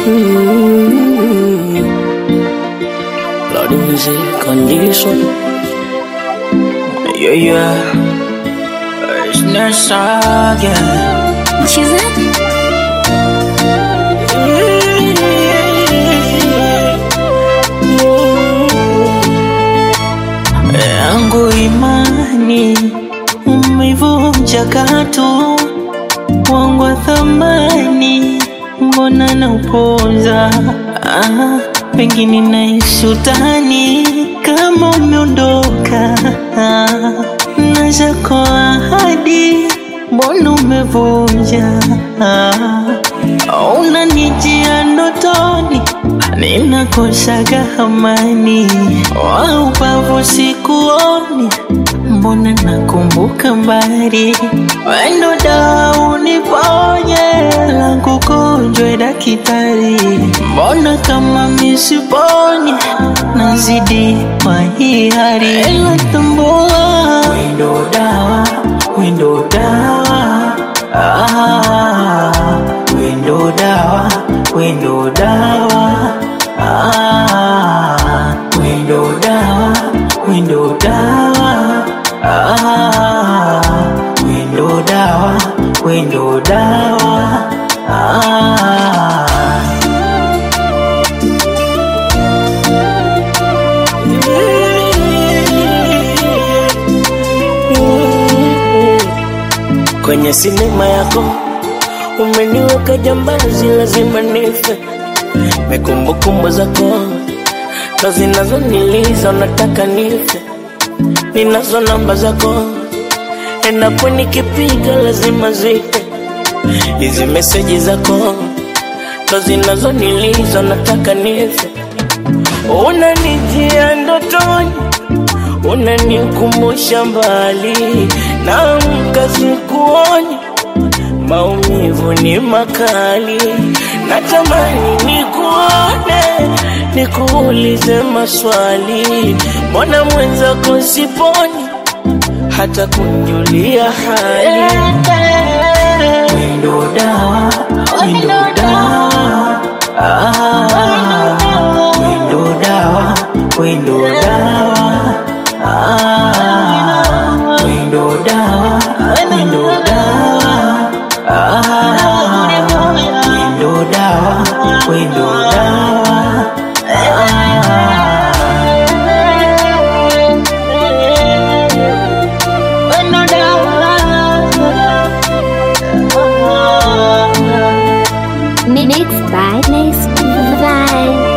Mm. Lord music condition. Yeah, yeah. It's Nessa again. Mchezaji yangu imani umeivunja katu wangu wa thamani mbona naupoza ah, pengine naishi utani kama umeondoka ah, na zako ahadi mbona umevunja ah, unanijia ndotoni ninakosaga amani wa ubavu sikuoni mbona nakumbuka mbali wendo dawa uniponye langu gonjwe dakitari mbona kama misiponi nazidi kwa hii hali ila tambua wendo dawa wendo dawa ah, wendo dawa wendo dawa ah, wendo dawa wendo dawa ah, wendo dawa wendo dawa ah. Kwenye sinema yako umeniweka jambazi, lazima nife. Mekumbukumbu zako ndo zinazoniliza, unataka nife. Ninazo namba zako, endapo nikipiga lazima zite. Hizi meseji zako ndo zinazoniliza, unataka nife. Unanijia ndotoni unanikumbusha mbali, naamka sikuoni, maumivu ni makali, natamani nikuone, nikuulize maswali, mbona mwenzako siponi, hata kunjulia hali. Wendo dawa, wendo dawa, ah, wendo dawa, wendo dawa, ah, wendo dawa, wendo dawa, ah, wendo dawa, wendo dawa, Mixed by Next Vibe